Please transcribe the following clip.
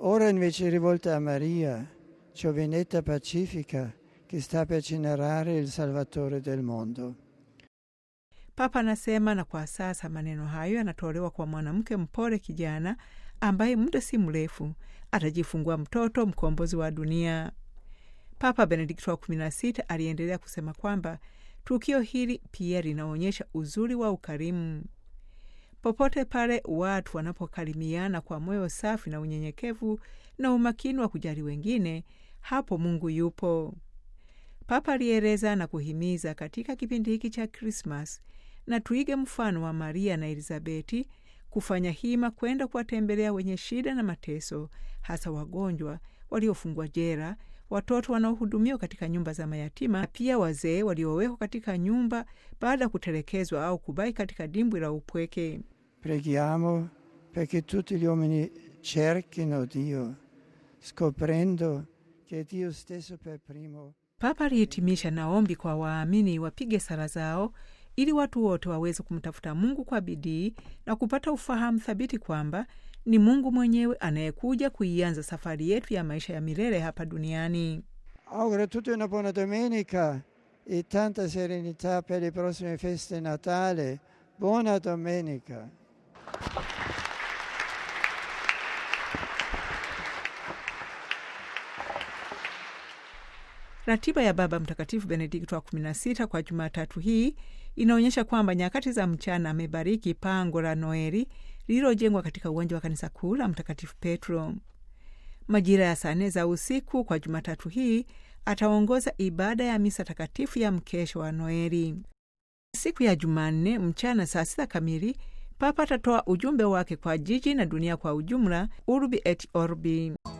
ora invece rivolta a Maria, giovinetta pacifica che sta per generare il Salvatore del mondo. Papa anasema, na kwa sasa maneno hayo yanatolewa kwa mwanamke mpole kijana ambaye muda si mrefu atajifungua mtoto mkombozi wa dunia. Papa Benedikto wa 16 aliendelea kusema kwamba tukio hili pia linaonyesha uzuri wa ukarimu. Popote pale watu wanapokarimiana kwa moyo safi na unyenyekevu na umakini wa kujali wengine, hapo Mungu yupo. Papa alieleza na kuhimiza katika kipindi hiki cha Krismas na tuige mfano wa Maria na Elizabeti kufanya hima kwenda kuwatembelea wenye shida na mateso, hasa wagonjwa, waliofungwa jela, watoto wanaohudumiwa katika nyumba za mayatima na pia wazee waliowekwa katika nyumba baada ya kutelekezwa au kubaki katika dimbwi la upweke. Preghiamo perché tutti gli uomini cerchino Dio, scoprendo che Dio stesso per primo Papa alihitimisha na ombi kwa waamini wapige sala zao ili watu wote waweze kumtafuta Mungu kwa bidii na kupata ufahamu thabiti kwamba ni Mungu mwenyewe anayekuja kuianza safari yetu ya maisha ya milele hapa duniani. Auguro a tutti una buona domenica e tanta serenità per le prossime feste Natale. Buona domenica. Ratiba ya Baba Mtakatifu Benedikto wa 16 kwa Jumatatu hii inaonyesha kwamba nyakati za mchana amebariki pango la Noeli lililojengwa katika uwanja wa kanisa kuu la Mtakatifu Petro. Majira ya saa nne za usiku kwa Jumatatu hii ataongoza ibada ya misa takatifu ya mkesho wa Noeli. Siku ya Jumanne mchana saa sita kamili Papa atatoa ujumbe wake kwa jiji na dunia kwa ujumla, Urbi et Orbi.